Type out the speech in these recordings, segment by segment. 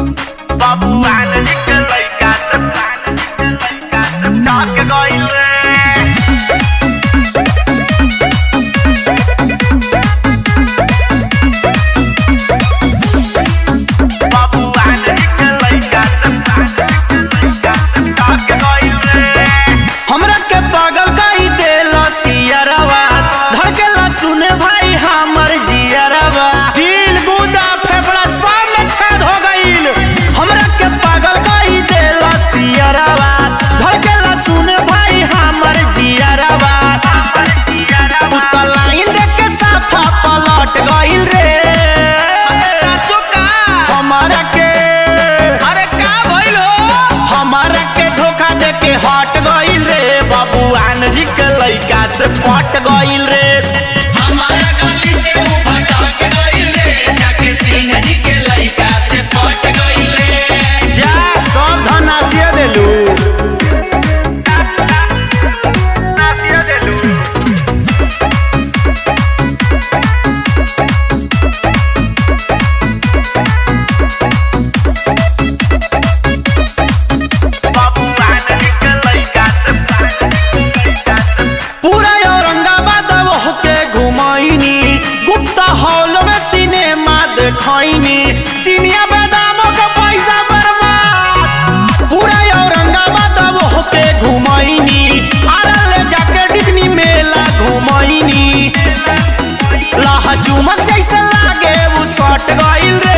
बबुआन निकल लइका सब लइका सब टॉक गइल रे बबुआन निकल लइका सब लइका सब टॉक गइल रे हमरा के पागल कई देला सियरवा धड़केला सुने भाई हमर जियरवा दिल गुदा फेफड़ा सब में छेद हो गईल हमरा के पागल कई देला सियरवा धड़केला सुने भाई हमर जियरवा उता लाइन देख के साफा पलट गईल रे साचो का हमारा के अरे का भइल हो हमारा के धोखा दे के हट गईल रे बबुआन जी के लइका से पट गईल रे हमारा गली से वो भटक गइल रे जाके सिंह जी के लइका से पट गइल रे जा सब धन आसिया देलू नासिया देलू बबुआन निकल लइका सब लइका सब पूरा औरंगाबाद होके घुमाइनी गुप्ता हॉल में सिनेमा देखैनी चिनिया बादामों का पैसा बर्बाद पूरा औरंगाबाद होके घुमाइनी आरा ले जाके डिज्नी मेला घुमाइनी लाह चुमक जैसे लागे वो सट गइल रे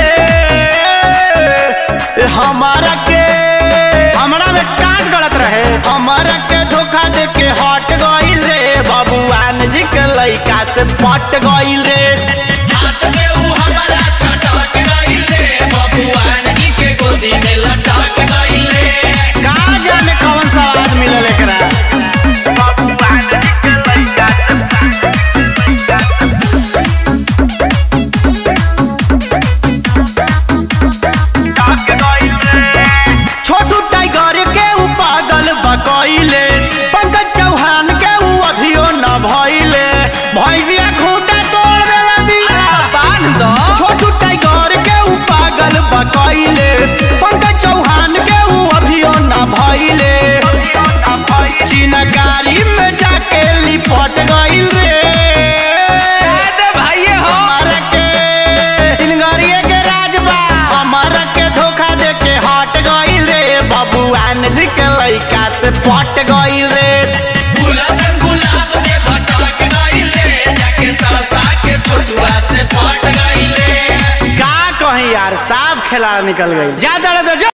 ए, हमारा के हमरा में काट गलत रहे हमारा के धोखा दे के हट गइल रे बबुआन जी के लइका से पट गइल रे हाथ से वो हमारा छटक गइल रे बबुआन जी के गोदी में लटक गइल रे का जाने कौन स्वाद मिलल एकरा बबुआन निकल लइका सब टॉक गइल रे छोटू टाइगर के ऊ पागल बकैले पंकज चौहान के ऊ अभियो न भइले भैंसिया खूंटा तोड़ देला बिया बांध दो छोटू टाइगर के ऊ पागल बकैले पंकज चौहान के ऊ अभियो न भइले चिनगारी में जाके लिपट गइल रे दे भाई हो हमारा के चिनगारिये के राजबा हमारा के धोखा दे के हट गइल रे बबुआन जी के लइका से पट गइल रे गुलाब गुलाब से भटक गइल रे जाके सरसा के छोटुआ से पट गइल रे का कहीं यार साफ खेला निकल गई जा दड़ दे जो